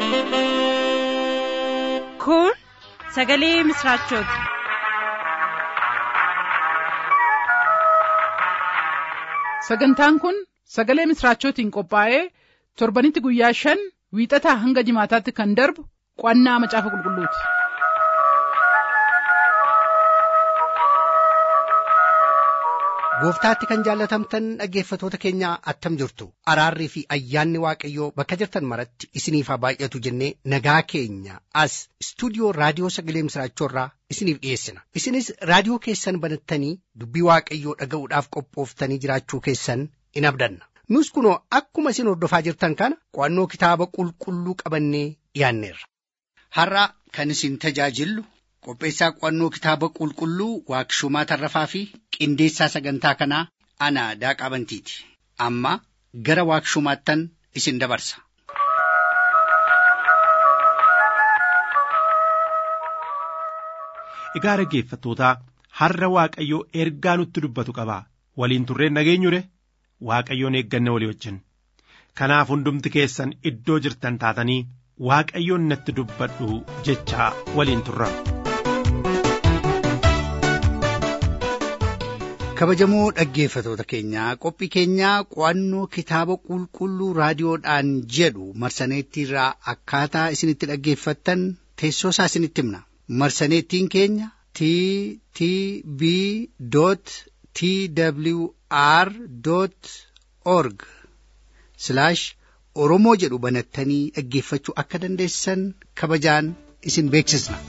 Kun sagalee misraachooti. Sagantaan kun sagalee misraachootiin qophaa'ee torbanitti guyyaa shan wiixataa hanga jimaataatti kan darbu qo'annaa macaafa qulqulluuti. Gooftaatti kan jaallatamtan dhaggeeffatoota keenya attam jirtu araarrii fi ayyaanni waaqayyoo bakka jirtan maratti isiniif haa baay'atu jennee nagaa keenya as istuudiyoo raadiyoo sagalee misraachoorraa isiniif dhiyeessina isinis raadiyoo keessan banattanii dubbii waaqayyoo dhaga'uudhaaf qophooftanii jiraachuu keessan in abdanna nus kunoo akkuma isin hordofaa jirtan kana qo'annoo kitaaba qulqulluu qabannee dhiyaanneerra. Har'a kan isin tajaajillu qopheessaa qo'annoo kitaaba qulqulluu waaqshumaa tarrafaa fi qindeessaa sagantaa kanaa ana daaqaa bantiiti amma gara waaqshumaattan isin dabarsa. Egaa dhaggeeffattootaa har'a Waaqayyoo ergaa nutti dubbatu qaba waliin turreen dhageenyure Waaqayyoon eegganne walii wajjin kanaaf hundumti keessan iddoo jirtan taatanii Waaqayyoon natti dubbadhu jechaa waliin turra. kabajamoo dhaggeeffatoota keenyaa qophii keenyaa qo'annoo kitaaba qulqulluu raadiyoodhaan jedhu marsaneettiirraa akkaataa isinitti dhaggeeffattan teessoo isaa isinitti himna marsaneettiin keenya t t b t w r org oromoo jedhu banattanii dhaggeeffachuu akka dandeessan kabajaan isin beeksisna.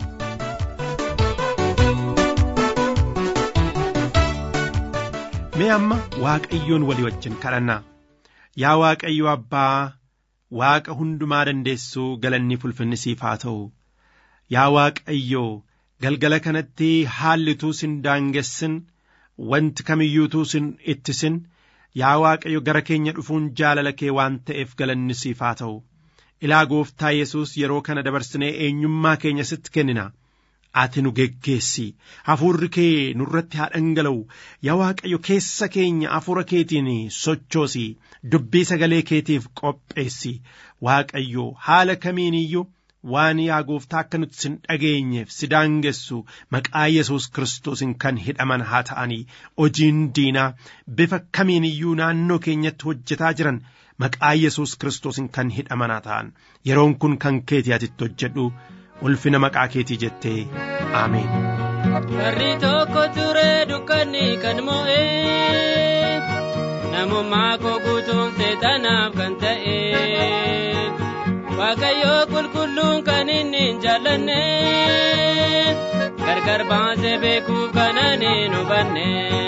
Mee amma Waaqayyoon walii wajjin kadhannaa yaa Waaqayyo Abbaa Waaqa hundumaa dandeessuu galanni fulfinni siif haa ta'u yaa Waaqayyo galgala kanatti haallituu sin daangessin wanti kamiyyuutuu sin ittisin yaa Waaqayyo gara keenya dhufuun jaalala kee waan ta'eef galanni siif haa ta'u ilaa gooftaa Yesuus yeroo kana dabarsinee eenyummaa keenya sitti kennina. ati nu geggeessi hafuurri kee nurratti haa dhangala'u yaa waaqayyo keessa keenya hafuura keetiin sochoosi dubbii sagalee keetiif qopheessi waaqayyo haala kamiin iyyuu waan yaa gooftaa akka nuti sin dhageenyeef si daangessu maqaa yesus kiristoosiin kan hidhaman haa ta'anii hojiin diinaa bifa kamiin iyyuu naannoo keenyatti hojjetaa jiran maqaa yesus kiristoosiin kan hidhaman haa ta'an yeroon kun kan keetii atitti hojjedhu ulfina maqaa keetii jettee ameen. Warri tokko ture dukkanni kan mo'ee namummaa koo guutuun seexanaaf kan ta'e waaqayyoo qulqulluun kan inni hin jaallanne gargar baasee beekuuf kan ani hin hubanne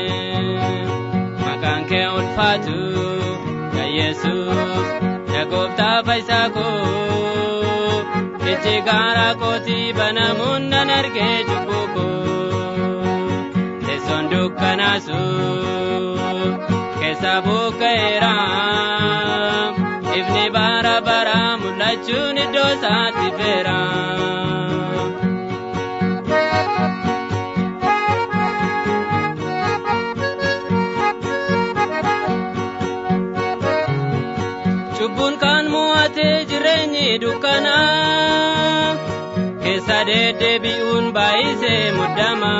maqaan kee ulfaatu yaa Yesuus yaa gooftaa fayyisaa koo. Ijji gaara kootii banamuun nan argee cubbuu koo teessoon dukkanaasu keessa buqqa'eera ifni bara bara mul'achuun iddoo isaatti feera. Cubbuun kan mo'atee jireenyi dukkanaa. keessa deddeebi'uun baay'isee muddama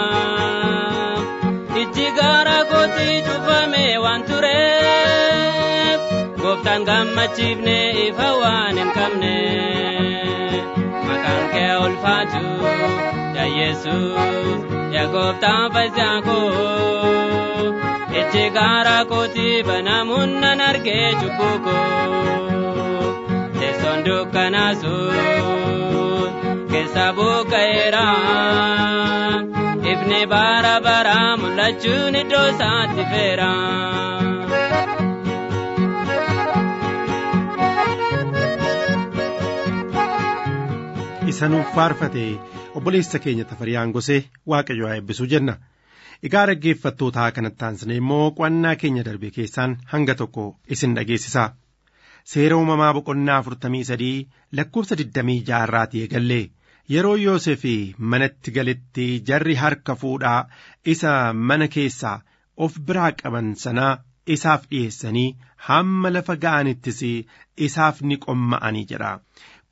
ijji gaara kootii cufame waan tureef gooftaan gammachiifne ifa waan hin qabne maqaan kee ulfaatu yaa yesuus yaa gooftaan fayyisaa koo ijji gaara kootii banamuun nan argee cubbuu koo teessoon dukkanaasuun. keessa buqqa'eera ifni bara bara mul'achuun iddoo isaatti feera. Isa nuuf faarfate obboleessa keenya tafariyaan gosee waaqayyo haa eebbisuu jenna. Egaa dhaggeeffattootaa kanatti aansine immoo qo'annaa keenya darbe keessaan hanga tokko isin dhageessisa. Seera uumamaa boqonnaa afurtamii sadii lakkoofsa digdamii jaarraatii eegallee. yeroo Yoosef manatti galetti jarri harka fuudhaa isa mana keessaa of biraa qaban sanaa isaaf dhiyeessanii hamma lafa ga'anittis isaaf ni qomma'anii jedha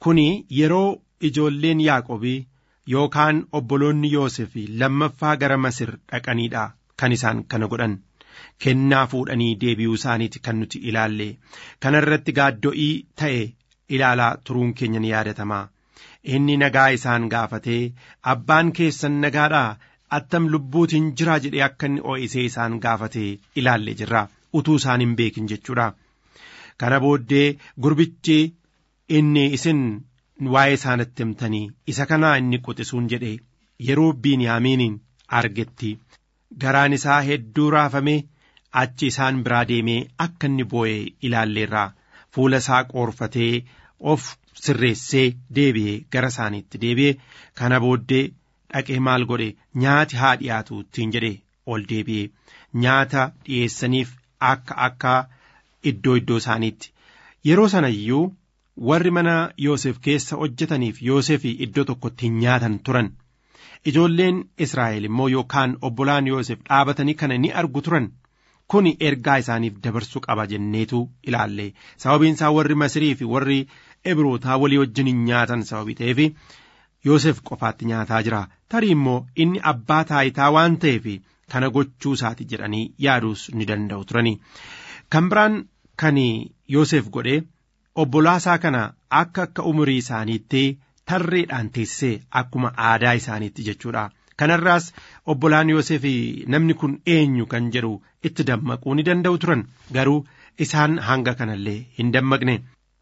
kuni yeroo ijoolleen yaaqobii yookaan obboloonni yoosef lammaffaa gara masir dhaqaniidha kan isaan kana godhan kennaa fuudhanii deebi'uu isaaniiti kan nuti ilaalle kana irratti gaaddo'ii ta'e ilaalaa turuun keenya ni yaadatamaa inni nagaa isaan gaafatee abbaan keessan nagaadhaa attam lubbuutiin jiraa jedhee akka inni oo'isee isaan gaafatee ilaalle jirra utuu isaan hin beekin jechuudha kana booddee gurbichi inni isin waa'ee isaanitti himtanii isa kanaa inni quxisuun jedhe yeroo biiniyaamiiniin argetti garaan isaa hedduu raafamee achi isaan biraa deemee akka inni boo'ee ilaalleerraa fuula isaa qoorfatee of sirreessee deebi'ee gara isaaniitti deebi'ee kana booddee dhaqee maal godhe nyaati haa dhiyaatu ittiin jedhe ol deebi'ee nyaata dhiyeessaniif akka akka iddoo iddoo isaaniitti yeroo sana iyyuu warri mana Yoosef keessa hojjetaniif Yoosef iddoo tokkotti hin nyaatan turan ijoolleen Israa'el immoo yookaan obbolaan Yoosef dhaabatanii kana ni argu turan kuni ergaa isaaniif dabarsuu qaba jenneetu ilaalle sababiin isaa warri Masirii fi warri Ibrootaa walii wajjin hin nyaatan sababii ta'eef Yoosef qofaatti nyaataa jira tarii immoo inni abbaa taayitaa waan ta'eef kana gochuu isaati jedhanii yaaduus ni danda'u turani kan biraan kan Yoosef godhe obbolaasaa kana akka akka umurii isaaniitti tarreedhaan teessisee akkuma aadaa isaaniitti jechuudha. Kanarraas obbolaan Yoosef namni kun eenyu kan jedhu itti dammaquu ni danda'u turan garuu isaan hanga kanallee hin dammaqne.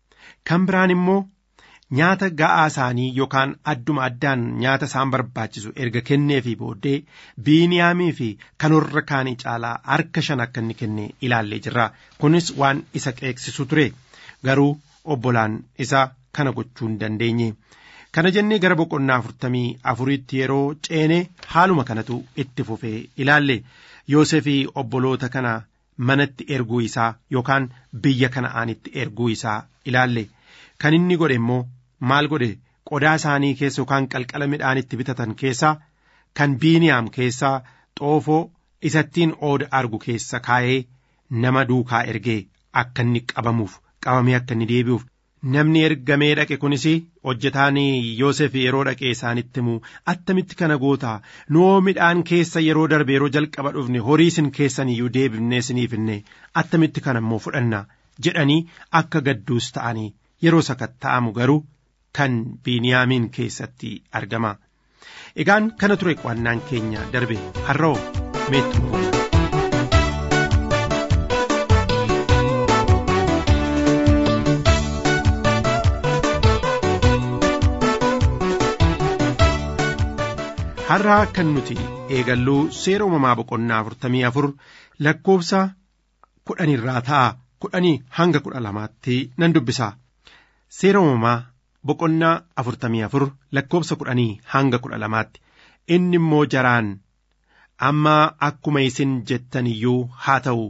Kan biraan immoo nyaata ga'aa isaanii yookaan adduma addaan nyaata isaan barbaachisu erga kenneefii booddee biiniyaamii fi kan warra kaanii caalaa harka shan akka inni kenne ilaallee jirra. Kunis waan isa qeeksisu ture. garuu obbolaan isaa kana gochuu hin dandeenye kana jennee gara boqonnaa afurtamii afuriitti yeroo ceene haaluma kanatu itti fufee ilaalle yoosefii obboloota kana manatti erguu isaa yookaan biyya kana'aanitti erguu isaa ilaalle kan inni godhe immoo maal godhe qodaa isaanii keessa yookaan qalqala midhaanitti bitatan keessaa kan biiniyaam keessaa xoofoo isattiin ooda argu keessa kaa'ee nama duukaa ergee akka inni qabamuuf qabamee akka inni deebi'uuf namni ergamee dhaqe kunis hojjetaan Yoosef yeroo dhaqee isaanitti himu attamitti kana goota noo midhaan keessa yeroo darbe yeroo jalqaba dhufne horii isin keessan iyyuu deebifnee isiniif hinne attamitti kana immoo fudhanna jedhanii akka gadduus ta'anii yeroo sakatta'amu garuu kan biiniyaamiin keessatti argama. Egaan kana ture qo'annaan keenya darbe har'oo meettu. har'aa kan nuti eegalluu seera uumamaa boqonnaa afurtamii afur lakkoofsa kudhanirraa ta'a kudhanii hanga kudha lamaatti nan dubbisa seera uumamaa boqonnaa afurtamii afur lakkoofsa kudhanii hanga kudha lamaatti inni immoo jaraan amma akkuma isin jettan iyyuu haa ta'u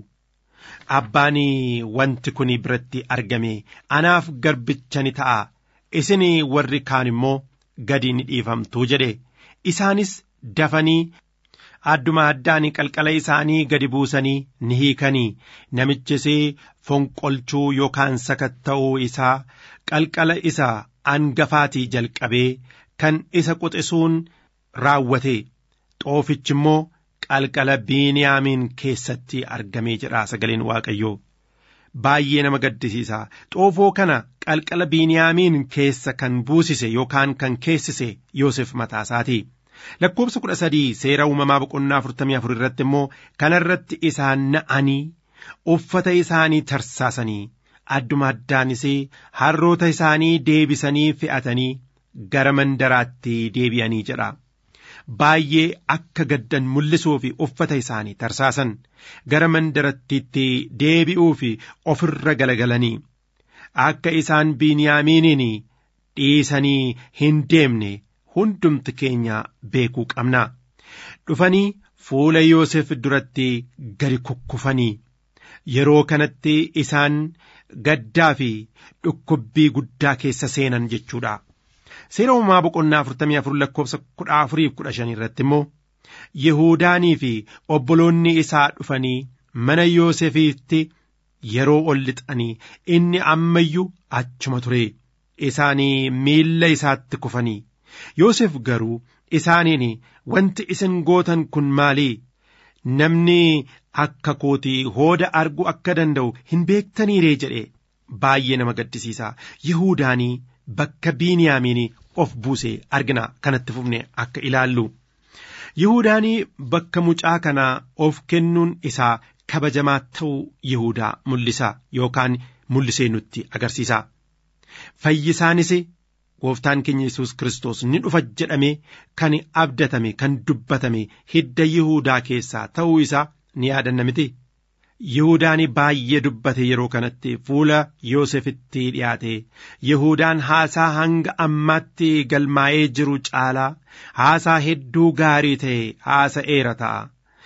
abbaan wanti kun biratti argame anaaf garbicha ni ta'a isin warri kaan immoo gadi ni dhiifamtuu jedhe isaanis dafanii adduma addaan qalqala isaanii gadi buusanii ni hiikanii namichis fonqolchuu yookaan sakatta'uu isaa qalqala isa angafaatii jalqabee kan isa quxisuun raawwate xoofichi immoo qalqala biiniyaamiin keessatti argamee jedha sagaleen waaqayyoo baay'ee nama gaddisiisa xoofoo kana qalqala biiniyaamiin keessa kan buusise yookaan kan keessise Yoosef mataasaati. lakkoofsa kudha sadii seera uumamaa boqonnaa afurtamii afur irratti immoo kana irratti isaan na'anii uffata isaanii tarsaasanii adduma addaanis harroota isaanii deebisanii fe'atanii gara mandaraatti deebi'anii jedha. Baay'ee akka gaddan mul'isuu fi uffata isaanii tarsaasan gara mandarattiitti deebi'uu fi ofirra galagalanii akka isaan biiniyaamiiniin dhiisanii hin deemne hundumti keenya beekuu qabna dhufanii fuula Yoosef duratti gadi kukkufanii yeroo kanatti isaan gaddaa fi dhukkubbii guddaa keessa seenan jechuudha. Seera uumamaa boqonnaa afurtamii afur lakkoofsa kudha afuriif kudha shanii irratti immoo Yihuudaanii fi obboloonni isaa dhufanii mana Yoosefiitti yeroo ol lixanii inni ammayyuu achuma ture isaanii miilla isaatti kufanii Yoosef garuu isaaniin wanti isin gootan kun maalii namni akka kootii hooda arguu akka danda'u hin beektaniiree jedhe baay'ee nama gaddisiisa Yihuudaanii bakka Biiniyaamiin of buuse argina kanatti fufne akka ilaallu. Yihuudaanii bakka mucaa kanaa of kennuun isaa kabajamaa ta'uu Yihuudaa mul'isa yookaan mul'isee nutti agarsiisa. Fayyisaanis gooftaan keenya Yesuus Kiristoos ni dhufa jedhamee kan abdatame kan dubbatame hidda Yihuudaa keessaa ta'uu isaa ni yaadanna miti. Yihuudaan baay'ee dubbate yeroo kanatti fuula Yoosefitti dhiyaate Yihudaan haasaa hanga ammaatti galmaa'ee jiru caalaa haasaa hedduu gaarii ta'e haasa'eera ta'a.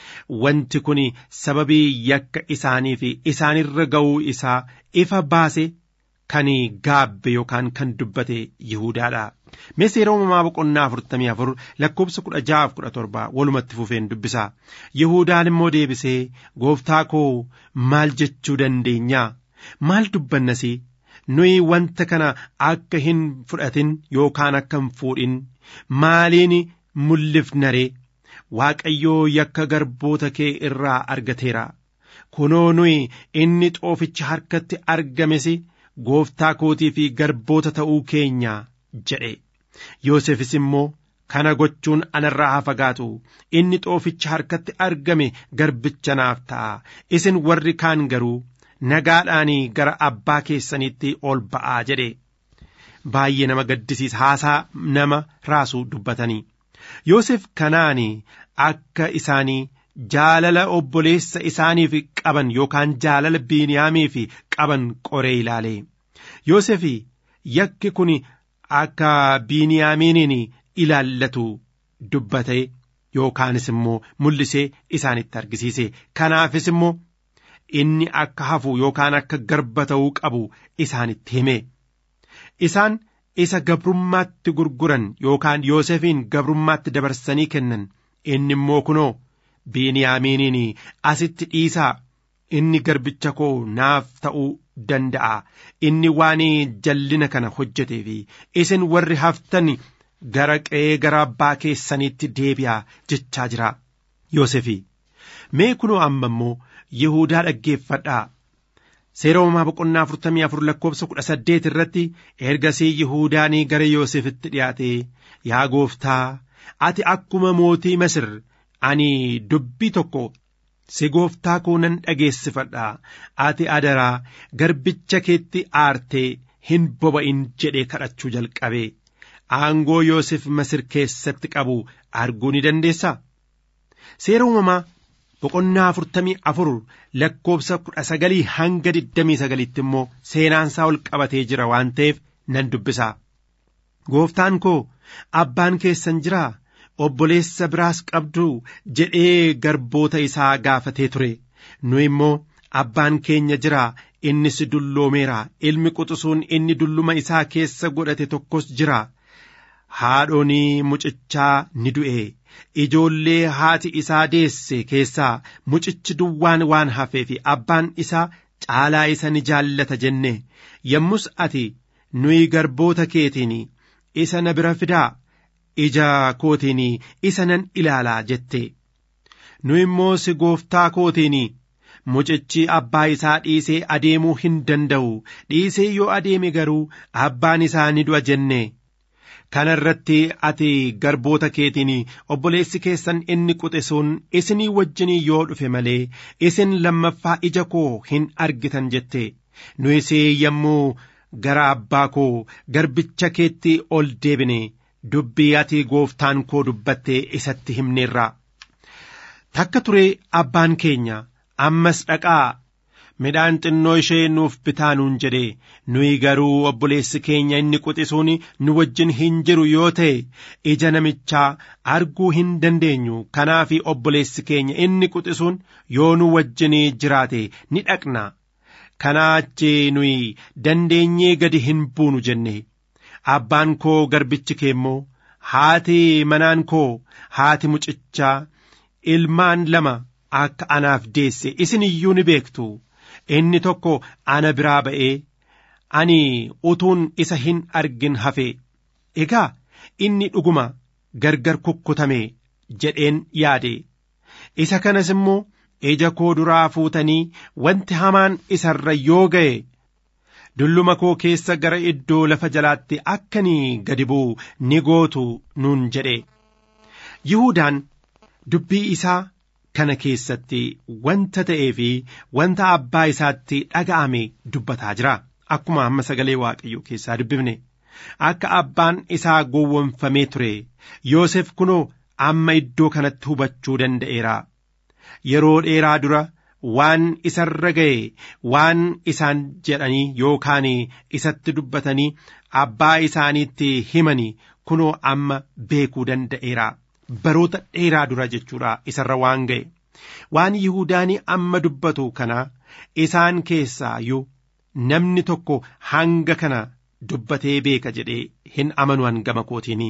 Wanti kun sababii yakka isaanii fi isaanirra ga'uu isaa ifa baase kan gaabbe yookaan kan dubbate Yihudaadha. Mee seera uumamaa boqonnaa afurtamii afur lakkoobsa kudha ja'aaf kudha torba walumatti fufeen dubbisa. Yihudaan immoo deebisee gooftaa koo maal jechuu dandeenya? Maal dubbannas? Nuyi wanta kana akka hin fudhatin yookaan akka hin fuudhin maaliin mul'ifnare? Waaqayyoo yakka garboota kee irraa argateera. Kunoo nuyi inni xooficha harkatti argames gooftaa kootii fi garboota ta'uu keenya jedhe. Yoosefis immoo kana gochuun anarraa haa fagaatu inni xooficha harkatti argame garbicha naaf ta'a isin warri kaan garuu nagaadhaan gara abbaa keessaniitti ol ba'aa jedhe baay'ee nama gaddisiisa haasaa nama raasuu dubbatanii Yoosef kanaan akka isaanii jaalala obboleessa isaaniif qaban yookaan jaalala biiniyaamiif qaban qoree ilaale Yoosef yakki kun akka biiniyaamiiniin ilaallatu dubbate yookaanis immoo mul'isee isaanitti argisiise kanaafis immoo inni akka hafu yookaan akka garba ta'uu qabu isaanitti hime isaan isa gabrummaatti gurguran yookaan Yoosefiin gabrummaatti dabarsanii kennan inni immoo kunoo biiniyaamiiniin asitti dhiisaa inni garbicha koo naaf ta'uu danda'a inni waan jallina kana hojjetee fi isin warri haftan gara qe'ee gara abbaa keessaniitti deebi'aa jechaa jira Yoosefi mee kunoo amma immoo Yihuudaa dhaggeeffadhaa seera uumamaa boqonnaa afurtamii afur lakkoobsa kudha saddeet irratti ergasii Yihuudaanii gara Yoosefitti dhiyaate yaa gooftaa ati akkuma mootii Masir ani dubbii tokko si gooftaa koo nan dhageessifadha ati adaraa garbicha keetti aartee hin boba'in jedhee kadhachuu jalqabe aangoo Yoosef Masir keessatti qabu arguu ni dandeessaa seera uumamaa boqonnaa afurtamii afur lakkoobsa kudha sagalii hanga digdamii sagalitti immoo seenaansaa ol qabatee jira waan ta'eef nan dubbisa gooftaan koo abbaan keessan jiraa obboleessa biraas qabdu jedhee garboota isaa gaafatee ture nu immoo abbaan keenya jira innis dulloomeera ilmi quxisuun inni dulluma isaa keessa godhate tokkos jira haadhoonii mucichaa ni du'e ijoollee haati isaa deesse keessaa mucichi duwwaan waan hafee fi abbaan isaa caalaa isa ni jaallata jenne yommus ati nuyi garboota keetiin isa na bira fidaa ija kootiin isa nan ilaalaa jette nu immoo si gooftaa kootiin mucichi abbaa isaa dhiisee adeemuu hin danda'u dhiisee yoo adeeme garuu abbaan isaa ni du'a jenne kana irratti ati garboota keetiin obboleessi keessan inni quxisuun isinii wajjinii yoo dhufe malee isin lammaffaa ija koo hin argitan jette nu isee yommuu gara abbaa koo garbicha keetti ol deebine dubbii ati gooftaan koo dubbattee isatti himneerra takka ture abbaan keenya ammas dhaqaa midhaan xinnoo ishee nuuf bitaa nuun jedhe nuyi garuu obboleessi keenya inni quxisuun nu wajjin hin jiru yoo ta'e ija namichaa arguu hin dandeenyu kanaaf obboleessi keenya inni quxisuun yoo nu wajjin jiraate ni dhaqna kanaa achi nuyi dandeenyee gadi hin buunu jenne abbaan koo garbichi kee immoo haati manaan koo haati mucichaa ilmaan lama akka anaaf deesse isin iyyuu ni beektu inni tokko ana biraa ba'ee ani utuun isa hin argin hafe egaa inni dhuguma gargar kukkutame jedheen yaade isa kanas immoo ija koo duraa fuutanii wanti hamaan isarra yoo ga'e dulluma koo keessa gara iddoo lafa jalaatti akkanii gadi bu'u ni gootu nuun jedhe Yihudaan dubbii isaa kana keessatti wanta ta'ee fi wanta abbaa isaatti dhaga'ame dubbataa jira akkuma amma sagalee waaqayyoo keessaa dubbifne akka abbaan isaa gowwomfamee ture Yoosef kunoo amma iddoo kanatti hubachuu danda'eera yeroo dheeraa dura waan isarra ga'e waan isaan jedhanii yookaan isatti dubbatanii abbaa isaaniitti himanii kunoo amma beekuu danda'eera baroota dheeraa dura jechuudha isarra waan ga'e waan yihudaanii amma dubbatu kana isaan keessaa iyyuu namni tokko hanga kana dubbatee beeka jedhee hin amanu hangama kootiinii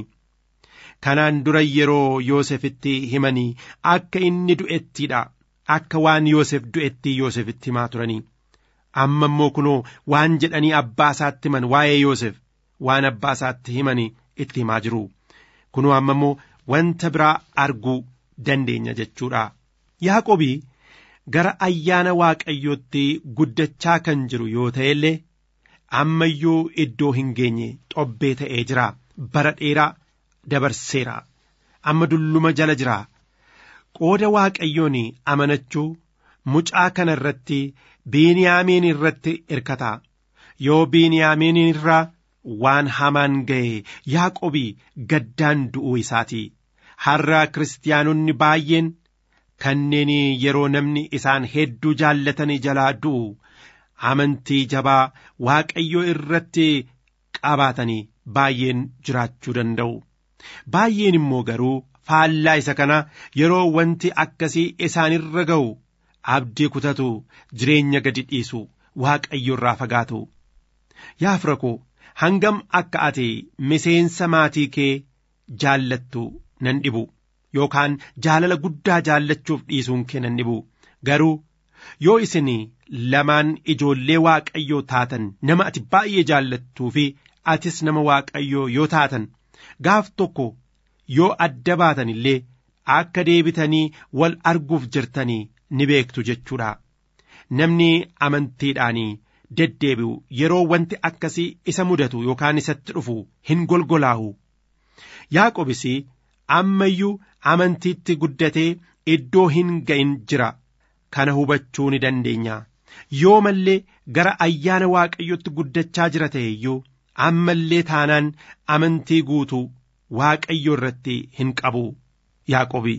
kanaan dura yeroo Yoosefitti himanii akka inni du'ettiidha akka waan Yoosef du'etti Yoosefitti himaa turanii amma immoo kunoo waan jedhanii abbaa isaatti himan waa'ee Yoosef waan abbaa isaatti himanii itti himaa jiru kunoo amma immoo wanta biraa arguu dandeenya jechuudha Yaaqobii gara ayyaana waaqayyootti guddachaa kan jiru yoo ta'e illee amma iyyuu iddoo hin geenye xobbee ta'ee jira bara dheeraa dabarseera amma dulluma jala jira qooda waaqayyoon amanachuu mucaa kana irratti biiniyaamiin irratti hirkata yoo biiniyaamiin irraa waan hamaan ga'e yaaqobii gaddaan du'uu isaati har'a kiristaanonni baay'een kanneen yeroo namni isaan hedduu jaallatanii jalaa du'u amantii jabaa waaqayyoo irratti qabaatanii baay'een jiraachuu danda'u. Baay'een immoo garuu faallaa isa kana yeroo wanti akkasii isaanirra ga'u abdii kutatu jireenya gadi dhiisu waaqayyo irraa fagaatu. Yaa fira koo hangam akka ati miseensa maatii kee jaallattu nan dhibu yookaan jaalala guddaa jaallachuuf dhiisuun kee nan dhibu garuu yoo isin lamaan ijoollee waaqayyoo taatan nama ati baay'ee jaallattuu fi atis nama waaqayyoo yoo taatan gaaf tokko yoo adda baatan illee akka deebitanii wal arguuf jirtanii ni beektu jechuudha namni amantiidhaanii deddeebi'u yeroo wanti akkasii isa mudatu yookaan isatti dhufu hin golgolaa'u yaaqobis amma iyyuu amantiitti guddatee iddoo hin ga'in jira kana hubachuu ni dandeenya yoo mallee gara ayyaana waaqayyotti guddachaa jira ta'e iyyuu ammallee taanaan amantii guutuu waaqayyo irratti hin qabu yaaqobii.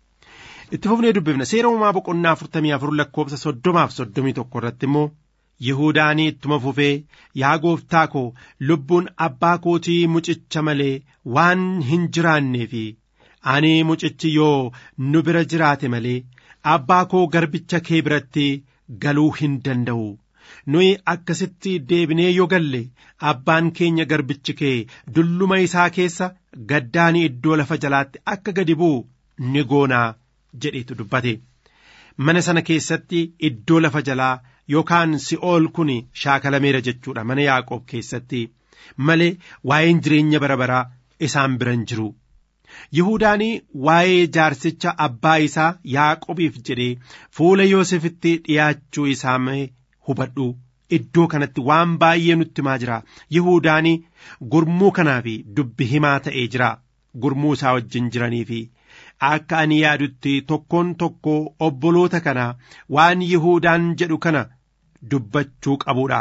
itti fufnee dubbifna seera uumaa boqonnaa afurtamii afur lakkoobsa soddomaaf soddomii tokko irratti immoo Yihuudaanii ittuma fufee yaa gooftaa koo lubbuun abbaa kootii mucicha malee waan hin jiraannee fi ani mucichi yoo nu bira jiraate malee abbaa koo garbicha kee biratti galuu hin danda'u. Nuyi akkasitti deebinee yoo galle abbaan keenya garbichi kee dulluma isaa keessa gaddaanii iddoo lafa jalaatti akka gadi bu'u ni goonaa jedhetu dubbate. Mana sana keessatti iddoo lafa jalaa yookaan si'ool kun shaakalameera jechuudha mana Yaaqoob keessatti malee waa'een jireenya bara baraa isaan biran jiru. Yihuudaanii waa'ee jaarsicha abbaa isaa Yaaqoobiif jedhee fuula Yoosefitti dhiyaachuu isaa hubadhu. Iddoo kanatti waan baay'ee nutti himaa jira. Yihuudaanii gurmuu kanaaf dubbi himaa ta'ee jira. Gurmuu isaa wajjin jiranii fi akka ani yaadutti tokkoon tokko obboloota kana waan Yihuudaan jedhu kana dubbachuu qabuudha.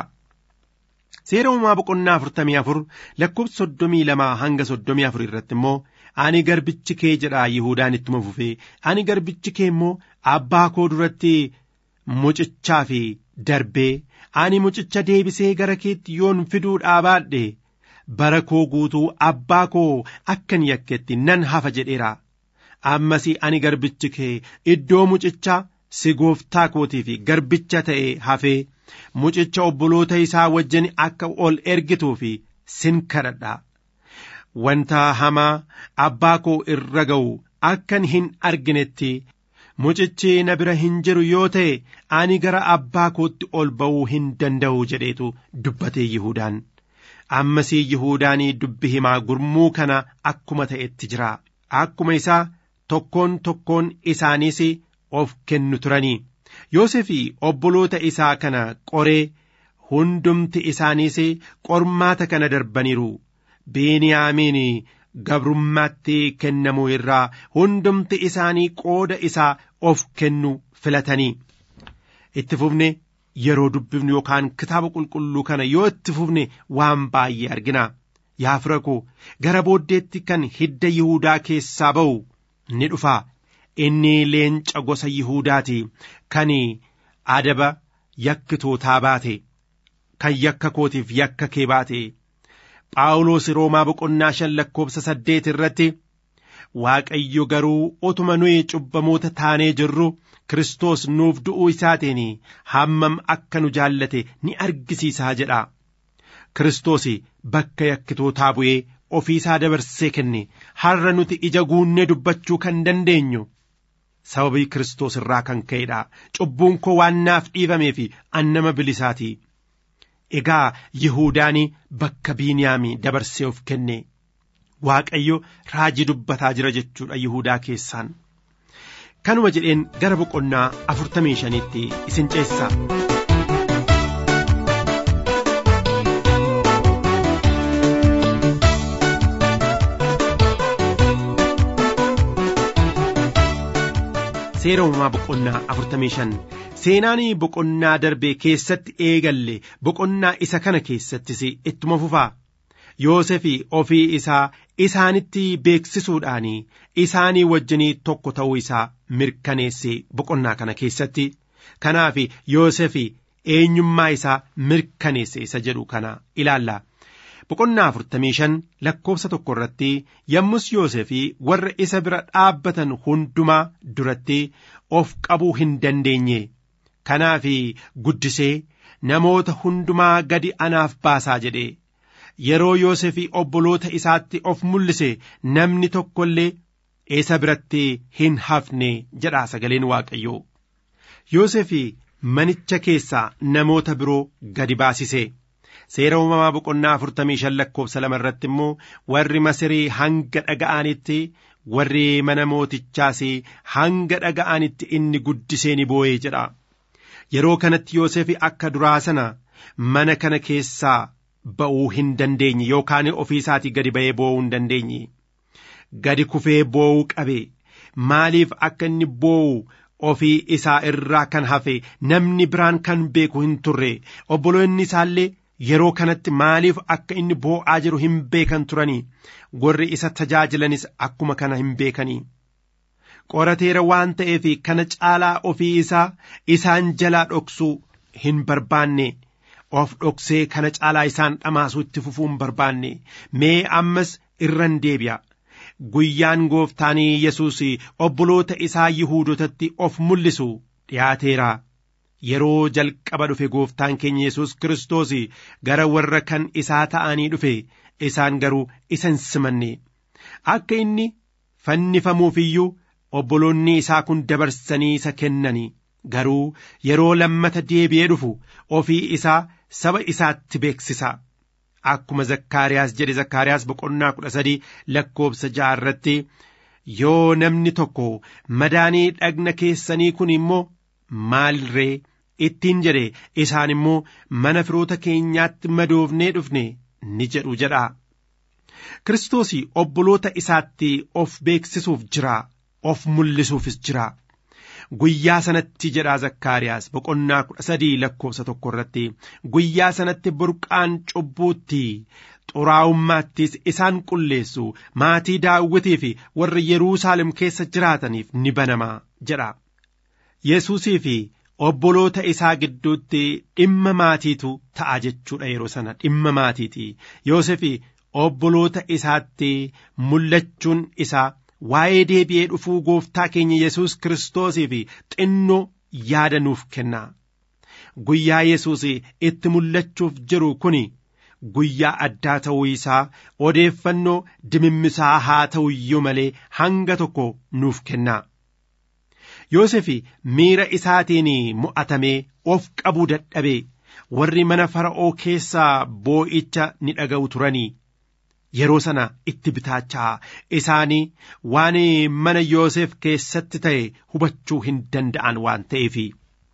Seera uumaa boqonnaa afurtamii afur lakkoofsa soddomii lamaa hanga soddomii afur irratti immoo ani garbichi kee jedha Yihuudaan ittuma fufee ani garbichi kee immoo abbaa koo duratti mucichaa fi darbee ani mucicha deebisee gara keetti yoon fiduu dhaabaadhe bara koo guutuu abbaa koo akkan yakketti nan hafa jedheera. ammas ani garbichi kee iddoo mucichaa si gooftaa kootii fi garbicha ta'e hafee mucicha obboloota isaa wajjin akka ol ergituu fi sin kadhadha. Wanta hamaa abbaa koo irra ga'u akkan hin arginetti mucichi na bira hin jiru yoo ta'e ani gara abbaa kootti ol ba'uu hin danda'u jedheetu dubbatee Yihudaan. Ammasii Yihuudaanii dubbi himaa gurmuu kana akkuma ta'etti jira. Akkuma isaa tokkoon tokkoon isaaniis of kennu turanii. Yoosefii obboloota isaa kana qoree hundumti isaaniis qormaata kana darbaniiru. Beniyaamiin gabrummaatti kennamuu irraa hundumti isaanii qooda isaa of kennu filatanii. Itti fufne yeroo dubbifnu yookaan kitaaba qulqulluu kana yoo itti fufne waan baay'ee argina. Yaa fira koo gara booddeetti kan hidda Yihuudaa keessaa ba'u ni dhufa. Inni leenca gosa Yihuudaati kan adaba yakkitootaa baate kan yakka kootiif yakka kee baate. Phaawulos Roomaa boqonnaa shan lakkoobsa saddeet irratti Waaqayyo garuu utuma nuyi cubbamoota taanee jirru Kiristoos nuuf du'uu isaatiin hammam akka nu jaallate ni argisiisaa jedha. Kiristoos bakka yakkitootaa bu'ee ofii isaa dabarsee kenne har'a nuti ija guunnee dubbachuu kan dandeenyu. Sababii Kiristoos irraa kan ka'edha. Cubbuun koo waan naaf dhiifameef an nama bilisaati. Egaa Yihuudaan bakka Biiniyaamii dabarsee of kenne. Waaqayyo raajii dubbataa jira jechuudha Yihuudaa keessaan. Kanuma jedheen gara boqonnaa afurtamii shaniitti isin ceessa. Seera uumamaa boqonnaa afurtamii shan seenaan boqonnaa darbee keessatti eegalle boqonnaa isa kana keessattis ittuma fufaa. Yoosef ofii isaa isaanitti beeksisuudhaan isaanii wajjinii tokko ta'uu isaa mirkaneesse boqonnaa kana keessatti. Kanaaf Yoosef eenyummaa isaa mirkaneesse isa jedhu kana ilaalla. Boqonnaa afurtamii shan lakkoofsa tokko irratti yommus Yoosef warra isa bira dhaabbatan hundumaa duratti of qabuu hin dandeenye. Kanaaf guddisee namoota hundumaa gadi anaaf baasaa jedhe. Yeroo Yoosef obboloota isaatti of mul'ise namni tokko illee isa biratti hin hafne jedha sagaleen Waaqayyoo. Yoosef manicha keessaa namoota biroo gadi baasise. Seera uumamaa boqonnaa afurtamii shan lakkoofsa lama irratti immoo warri Masirii hanga dhaga'anitti warri mana mootichaas hanga dhaga'anitti inni guddisee ni boo'ee jedha. Yeroo kanatti Yoosef akka duraa sana mana kana keessaa ba'uu hin dandeenye yookaan ofii isaatii gadi ba'ee boo'uu hin dandeenye. Gadi kufee boo'uu qabe maaliif akka inni boo'u ofii isaa irraa kan hafe namni biraan kan beeku hin turre obboloonni isaallee yeroo kanatti maaliif akka inni boo'aa jiru hin beekan turanii warri isa tajaajilanis akkuma kana hin beekanii. Qorateera waan ta'eef kana caalaa ofii isaa isaan jalaa dhoksuu hin barbaanne. of dhoksee kana caalaa isaan dhamaasuu itti fufuu hin barbaanne mee ammas irran deebi'a guyyaan gooftaanii yesus obboloota isaa yihuudotatti of mul'isu dhiyaateera yeroo jalqaba dhufe gooftaan keenya yesus kiristoos gara warra kan isaa ta'anii dhufe isaan garuu isa hin simanne akka inni fannifamuuf iyyuu obboloonni isaa kun dabarsanii isa kennani garuu yeroo lammata deebi'ee dhufu ofii isaa saba isaatti beeksisa. Akkuma Zakkaariyaas jedhe Zakkaariyaas boqonnaa kudha sadii lakkoofsa ja'a irratti yoo namni tokko madaanii dhagna keessanii kun immoo maalirree ittiin jedhe isaan immoo mana firoota keenyaatti madoofnee dhufne ni jedhu jedha. Kiristoos obboloota isaatti of beeksisuuf jira of mul'isuufis jira. Guyyaa sanatti jedhaa Zakkaariyaas boqonnaa kudha sadii lakkoofsa tokko irratti guyyaa sanatti burqaan cubbuutti xuraa'ummaattis isaan qulleessu maatii daawwitii fi warra Yerusaalem keessa jiraataniif ni banama jedha. Yesuusii fi obboloota isaa gidduutti dhimma maatiitu ta'a jechuudha yeroo sana dhimma maatiiti. Yoosef obboloota isaatti mul'achuun isaa. waa'ee deebi'ee dhufuu gooftaa keenya Yesuus Kiristoosii fi xinnoo yaada nuuf kenna. Guyyaa Yesuus itti mul'achuuf jiru kun guyyaa addaa ta'uu isaa odeeffannoo dimimmisaa haa ta'u iyyuu malee hanga tokko nuuf kenna. Yoosef miira isaatiin mo'atamee of qabuu dadhabee warri mana fara'oo keessaa boo'icha ni dhaga'u turanii. Yeroo sana itti bitaachaa isaanii waan mana Yoosef keessatti ta'e hubachuu hin danda'an waan ta'eefi.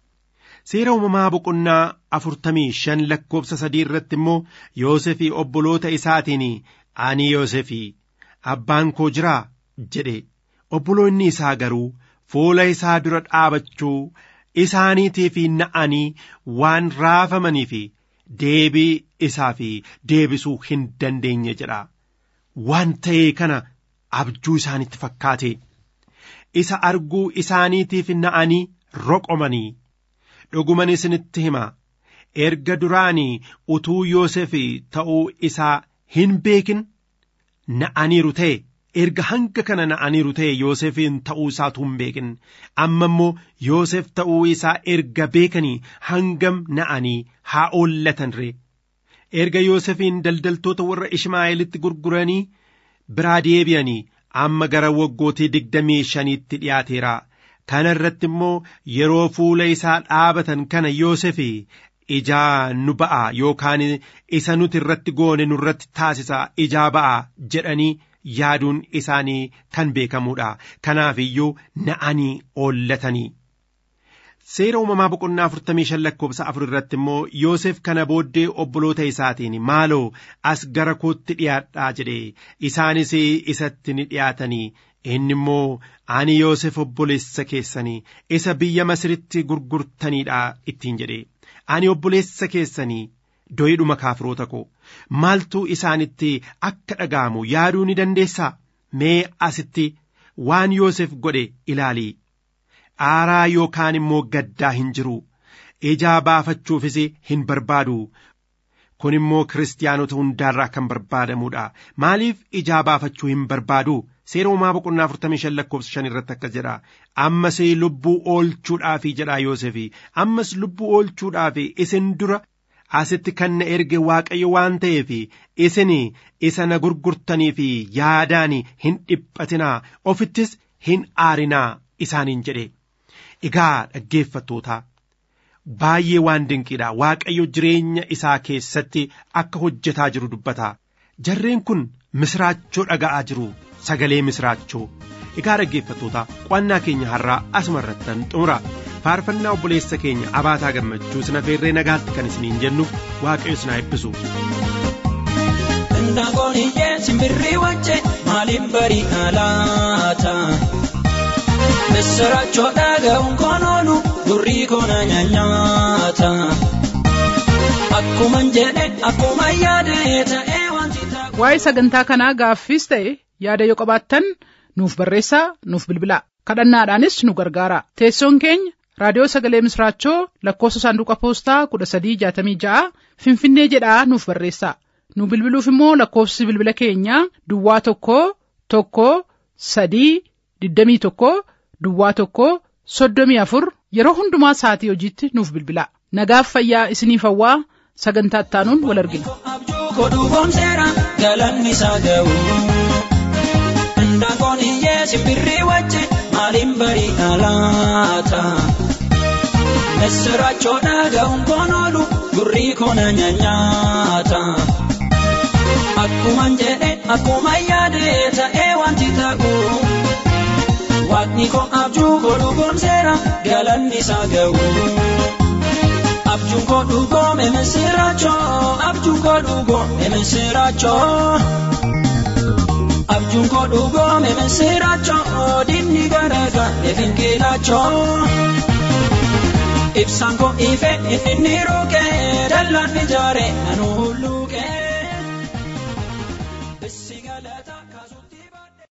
Seera uumamaa boqonnaa afurtamii shan lakkoofsa sadii irratti immoo Yoosefii obboloota isaatiin ani Yoosefii abbaan koo jiraa jedhe obboloonni isaa garuu fuula isaa dura dhaabachuu isaaniitiif na'anii waan raafamanii fi deebii isaa fi deebisuu hin dandeenye jedha waan ta'ee kana abjuu isaanitti fakkaate isa arguu isaaniitiif na'anii roqomanii dhuguman isinitti hima erga duraanii utuu Yoosef ta'uu isaa hin beekin na'aniiru ta'e erga hanga kana na'aniiru ta'e Yoosefiin ta'uu isaatu hin beekin amma immoo Yoosef ta'uu isaa erga beekanii hangam na'anii haa oollatan ree erga Yoosefiin daldaltoota warra Ishmaa'eelitti gurguranii biraa deebi'anii amma gara waggootii digdamii shaniitti dhiyaateera kana irratti immoo yeroo fuula isaa dhaabatan kana Yoosef ijaa nu ba'a yookaan isa nuti irratti goone nurratti taasisa ijaa ba'a jedhanii yaaduun isaanii kan beekamuudha kanaaf iyyuu na'anii oollatanii. Seera uumamaa boqonnaa afurtamii shan lakkoofsa afur irratti immoo Yoosef kana booddee obboloota isaatiin maaloo as gara kootti dhiyaadhaa jedhe isaanis isatti ni dhiyaatanii inni immoo ani Yoosef obboleessa keessanii isa biyya Masiritti gurgurtaniidha ittiin jedhe ani obboleessa keessanii doyidhuma kaafiroota koo maaltu isaanitti akka dhaga'amu yaaduu ni dandeessaa mee asitti waan Yoosef godhe ilaalii aaraa yookaan immoo gaddaa hin jiru ijaa baafachuufis hin barbaadu kun immoo kiristaanota hundaarraa kan barbaadamuudha maaliif ijaa baafachuu hin barbaadu seera uumaa boqonnaa afurtamii shan lakkoofsa shan irratti akkas jedha ammas lubbuu oolchuudhaafi jedha Yoosef ammas lubbuu oolchuudhaafi isin dura asitti kan na erge waaqayyo waan ta'eef isin isa na gurgurtanii fi yaadaan hin dhiphatinaa ofittis hin aarinaa isaaniin jedhe egaa dhaggeeffattoota baay'ee waan dinqiidha waaqayyo jireenya isaa keessatti akka hojjetaa jiru dubbata jarreen kun misraachoo dhaga'aa jiru sagalee misraachoo egaa dhaggeeffattoota qo'annaa keenya har'aa asuma irrattan xumura faarfannaa obboleessa keenya abaataa gammachuu sina feerree nagaatti kan isiniin jennu waaqayyo isin haa eebbisu. Ndaangoon iyyee simbirrii wajje maaliin barii alaata. Misirachoo dhaga'uun koon oolu gurrii koona nyaanyaata. Akkuman jedhe akkuma yaade ta'ee wanti ta'a. Waa'ee sagantaa kanaa gaaffiis ta'e yaada yoo qabaattan nuuf barreessaa nuuf bilbilaa kadhannaadhaanis nu gargaara teessoon keenya raadiyoo sagalee misraachoo lakkoofsa saanduqa poostaa kudha sadii jaatamii ja'a finfinnee jedhaa nuuf barreessaa nu bilbiluuf immoo lakkoofsi bilbila keenyaa duwwaa tokko tokko sadii digdamii tokko duwwaa tokko soddomii afur yeroo hundumaa sa'atii hojiitti nuuf bilbilaa nagaaf fayyaa isiniif hawwaa sagantaa ittaanuun wal argina. Abjuu koduu boonseera galanni isaa ga'u. Ndaangoon iyyee simbirrii wajje maaliin barii alaata. Misirachoo dhaga'uun koon oolu gurrii koona nyaanyaata. Akkuman jedhe akkuma yaade ta'ee wanti ta'u. Waaqni koo abjuu godhu boonseera galanni isaa ga'u. Abjuun koo dhugoome misirachoo abjuun koo dhugoome misirachoo. Abjuun koo dhugoome misirachoo dinni garaagalee finkilachoo. Ibsaan koo ife inni ni ruukee dallaan ijaare nanu hulluukee.